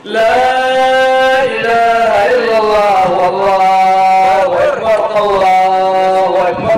لا إله إلا الله والله أكبر الله أكبر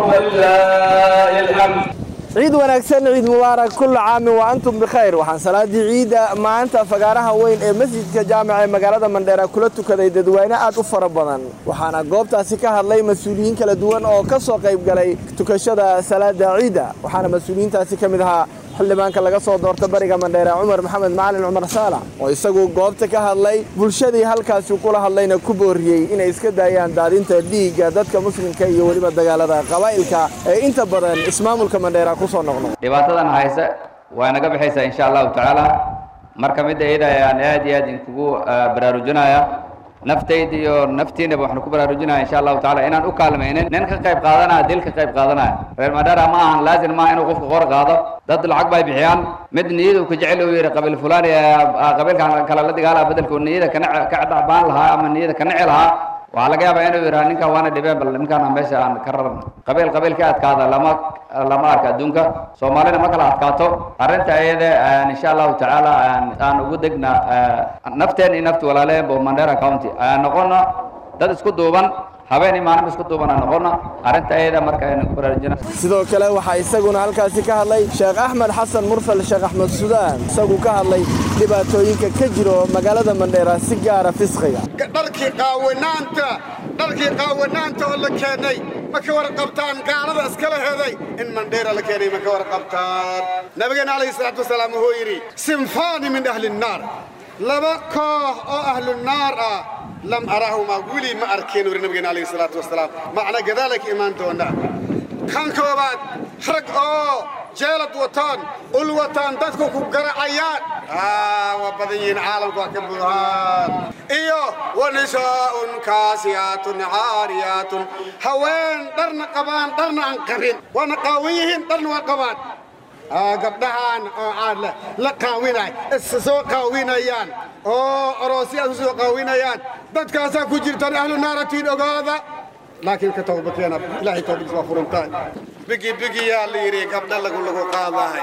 ولله الحمد ciid wanaagsan ciid mubaarak kulla caamin wa antum bikhayr waxaan salaadii ciidda maanta fagaaraha weyn ee masjidka jaamica ee magaalada mandheera kula tukaday dadweyne aad u fara badan waxaana goobtaasi ka hadlay mas-uuliyiin kala duwan oo ka soo qayb galay tukashada salaada ciidda waxaana mas-uuliyiintaasi ka mid ahaa xildhibaanka laga soo doorta bariga mandheera cumar maxamed macalin cumar saalax oo isagu goobta ka hadlay bulshadii halkaasi kula hadlayna ku booriyey inay iska daayaan daadinta dhiigga dadka muslimka iyo weliba dagaalada qabaa'ilka ee inta badan ismaamulka mandheera ku soo noqnoq dhibaatadan hayse waa naga baxaysaa insha allahu tacaala marka midda iyada ayaan aad iyo aad idinkugu baraarujinaya naftayda iyo naftiinaba waxaan ku baraarujinaya insha allahu tacaala inaan u kaalmaynin nin ka qayb qaadanaya dil ka qayb qaadanaya reer madhara ma ahan laazim maaha inuu qofka qor qaado dad lacag bay bixiyaan mid niyadu ka jecel uu yidhi qabiil fulani qabiilkan kale la dagaala bedelku niyada kana ka dhacbaan lahaa ama niyada ka nici lahaa waxaa laga yaabaa inuu yidhaha ninkan waana dhibeen bal ninkaan meesha aan ka rarno qabiil qabiil ka adkaada lama lama arka adduunka soomaalina ma kala adkaato arrinta iyada insha allahu tacaala aan ugu degna nafteen iyo nafti walaaleen bo mandera county ayaan noqona dad isku duuban habeen maalin isku duuban aan noqona arrinta iyada marka aynu ku baraarujina sidoo kale waxaa isaguna halkaasi ka hadlay sheekh axmed xasan mursal sheekh axmed sudaan isagu ka hadlay dhibaatooyinka ka jiro magaalada mandheera si gaara fisqiga dharkii qaawanaanta dharkii qaawanaanta oo la keenay ma ka warqabtaan gaalada iskala heday in mandheera la keenay ma ka warqabtaan nabigeena calayhi salaatu wasalaam wuxuu yidhi sinfaani min ahli nnaar laba koox oo ahlu naar ah lam araahuma weli ma arkeen wuri nabigeena calayhi salaatu wasalaam macna gadaalay ka imaan doonaa kan koobaad rag oo jeelad wataan ul wataan dadku ku garacayaan waa badan yihiin caalamku waa ka buuhaan iyo wa nisaa'un kaasiyaatun caariyaatun haween dharna qabaan dharna aan qabin waana qaawan yihiin dharna waa qabaan gabdhahaan oo aan la qaawinay is soo qaawinayaan oo oroosyaad soo qaawinayaan dadkaasaa ku jirtaan ahlu naaratiin ogaada laakiin ka towbakeena ilaahay towbadiis waa furantahay bigi bigiyaa la yidhi gabdha lagu lagu qaadahay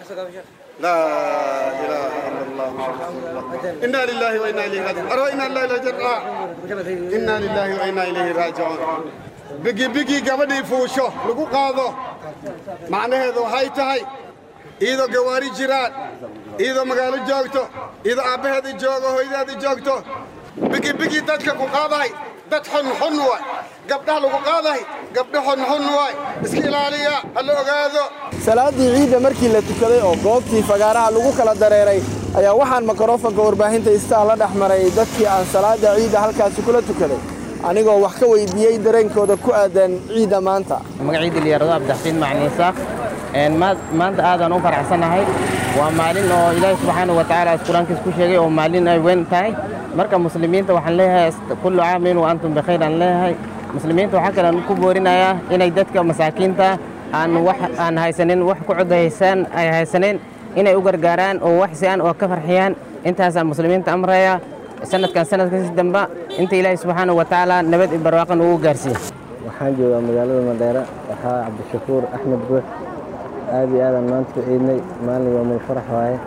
laa ilaaha ila allah inaa lilaahi wa inaa ilayhi raajicuun arwa inaa lillahi la jarca inaa lilaahi wa inaa ilayhi raajicuun bigi bigi gabadhii fuusho lagu qaado macnaheedu waxay tahay iyadoo gawaari jiraan iyadoo magaalo joogto iyadoo aabbaheeda joogo hooyadeeda joogto bigi bigi dadka ku qaadahay dad xunxun waay gabdhaha lagu qaadahay gabdho xunxun waay iska ilaaliya ha la ogaado salaadii ciidda markii la tukaday oo goobtii fagaaraha lagu kala dareeray ayaa waxaan mikrofonka warbaahinta istaa la dhex maray dadkii aan salaada ciidda halkaasi kula tukaday anigoo wax ka weydiiyey dareenkooda ku aadan ciidda maanta magaciida liyarado abdaxsiin macniin saaq maanta aadaan u faraxsannahay waa maalin oo ilaahi subxaanahu watacaala qur-aankiis ku sheegay oo maalin ay weyn tahay marka muslimiinta waxaan leeyahay kullu caamin wa antum bikhayr aan leeyahay muslimiinta waxaa kalean ku boorinayaa inay dadka masaakiinta aan wax aan haysanin wax ku codhaysaan ay haysanin inay u gargaaraan oo wax si-aan oo ka farxiyaan intaasaan muslimiinta amraya sanadkan sanadkasi damba inta ilaahi subxaanahu watacaala nabad iyo barwaaqan ugu gaarsiiya waxaan joogaa magaalada mandheera waxaa cabdishakuur axmed buux aad iyo aadaan maanta ku ciidnay maalin yoomul farax waaye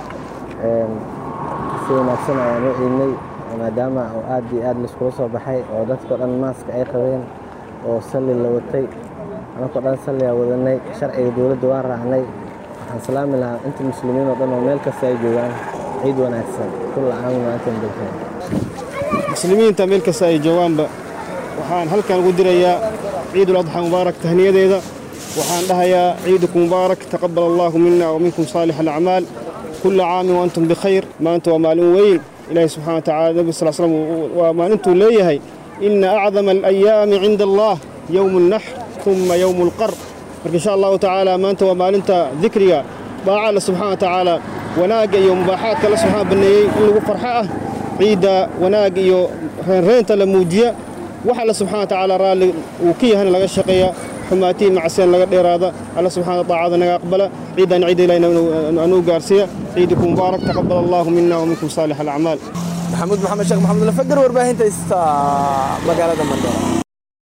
si wanaagsan ayaan u ciidnay maadaama oo aad iyo aad laiskula soo baxay oo dadkao dhan maaska ay qabeen oo salli la watay anakoo dhan salliyaa wadanay sharciga dowladda waan raacnay waxaan salaami lahaa inta muslimiin oo dhan oo meel kasta ay joogaan ciid wanaagsan kulla caamin maantan bilkeen muslimiinta meel kasta ay joogaanba waxaan halkan ugu dirayaa ciidul adxa mubaarak tahniyadeeda waxaan dhahayaa ciidukum mubaarak taqabal allaahu mina wa minkum saalix alacmaal kulla caamin wa antum bikhayr maanta waa maalin weyn ilaahi subxana wa tacala nebi sal slam waa maalintuu leeyahay ina acdama alayaami cinda allah yowmu alnaxr uma yowmu alqar marka insha allahu tacaala maanta waa maalinta dikriga baaca alle subxana wa tacaala wanaagga iyo mubaaxaadka alle subxana banneeyey in lagu farxo ah ciidda wanaag iyo reenreenta la muujiya wax alle subxana wa tacaala raalli uu ka yahana laga shaqeeya xumaatiin macseen laga dheeraada alla subxaana taacada naga aqbala ciidan ciida ilahina anuu gaarsiiya ciidikum mubaarak taqabal allahu mina wa minkum saalix alacmaal maxamuud maxamed sheekh maxamed lafagar warbaahinta ista magaalada mandheera